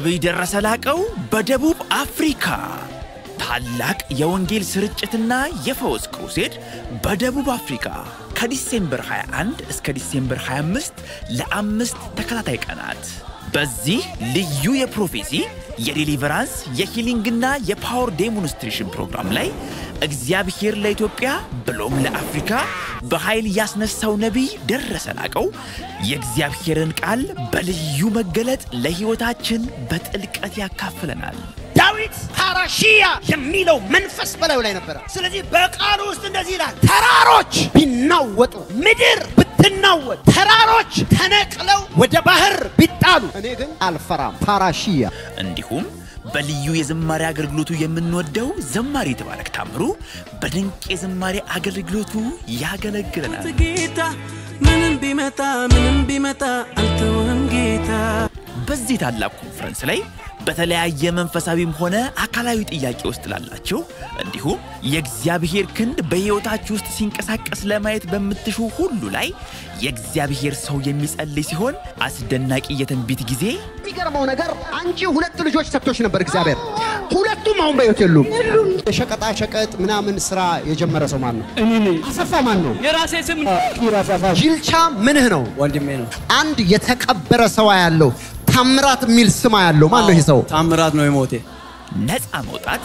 ነቢይ ደረሰ ላቀው በደቡብ አፍሪካ ታላቅ የወንጌል ስርጭትና የፈውስ ክሩሴድ በደቡብ አፍሪካ ከዲሴምበር 21 እስከ ዲሴምበር 25 ለአምስት ተከታታይ ቀናት በዚህ ልዩ የፕሮፌሲ የዴሊቨራንስ የሂሊንግና የፓወር ዴሞንስትሬሽን ፕሮግራም ላይ እግዚአብሔር ለኢትዮጵያ ብሎም ለአፍሪካ በኃይል ያስነሳው ነቢይ ደረሰ ላቀው የእግዚአብሔርን ቃል በልዩ መገለጥ ለሕይወታችን በጥልቀት ያካፍለናል። ዳዊት ፓራሺያ የሚለው መንፈስ በላዩ ላይ ነበረ። ስለዚህ በቃሉ ውስጥ እንደዚህ ይላል፣ ተራሮች ቢናወጡ፣ ምድር ብትናወጥ፣ ተራሮች ተነቅለው ወደ ባህር ቢጣሉ፣ እኔ ግን አልፈራም። ፓራሺያ እንዲሁም በልዩ የዝማሬ አገልግሎቱ የምንወደው ዘማሪ የተባረክ ታምሩ በድንቅ የዝማሬ አገልግሎቱ ያገለግለናል። ጌታ ምንም ቢመጣ ምንም ቢመጣ አልተወም ጌታ በዚህ ታላቅ ኮንፈረንስ ላይ በተለያየ መንፈሳዊም ሆነ አካላዊ ጥያቄ ውስጥ ላላችሁ እንዲሁም የእግዚአብሔር ክንድ በሕይወታችሁ ውስጥ ሲንቀሳቀስ ለማየት በምትሹ ሁሉ ላይ የእግዚአብሔር ሰው የሚጸልይ ሲሆን አስደናቂ የትንቢት ጊዜ የሚገርመው ነገር አንቺ ሁለት ልጆች ሰጥቶች ነበር እግዚአብሔር። ሁለቱም አሁን በሕይወት የሉም። የሸቀጣ ሸቀጥ ምናምን ስራ የጀመረ ሰው ማን ነው? አሰፋ ማን ነው? የራሴ ስም ጅልቻ ምንህ ነው? ወንድሜ ነው። አንድ የተቀበረ ሰው ያለው ታምራት የሚል ስማ ያለው ማን ነው ይህ ሰው? ታምራት ነው የሞቴ ነፃ መውጣት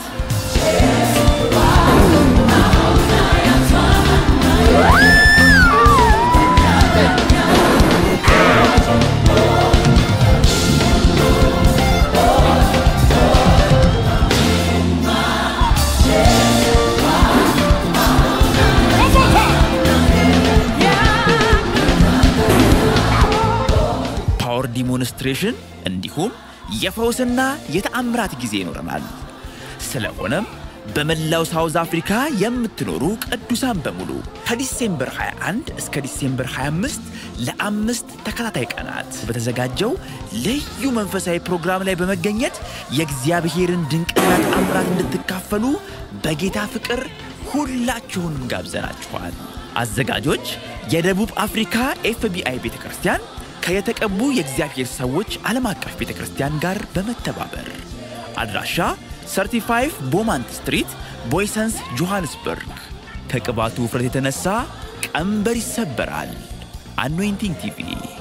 ፓወር ዲሞንስትሬሽን እንዲሁም የፈውስና የተአምራት ጊዜ ይኖረናል። ስለሆነም በመላው ሳውዝ አፍሪካ የምትኖሩ ቅዱሳን በሙሉ ከዲሴምበር 21 እስከ ዲሴምበር 25 ለአምስት ተከታታይ ቀናት በተዘጋጀው ልዩ መንፈሳዊ ፕሮግራም ላይ በመገኘት የእግዚአብሔርን ድንቅና ተአምራት እንድትካፈሉ በጌታ ፍቅር ሁላችሁንም ጋብዘናችኋል። አዘጋጆች የደቡብ አፍሪካ ኤፍቢአይ ቤተ ክርስቲያን ከየተቀቡ የእግዚአብሔር ሰዎች ዓለም አቀፍ ቤተ ክርስቲያን ጋር በመተባበር አድራሻ 35 ቦማንት ስትሪት ቦይሰንስ ጆሃንስበርግ። ከቅባቱ ውፍረት የተነሳ ቀንበር ይሰበራል። አኖይንቲንግ ቲቪ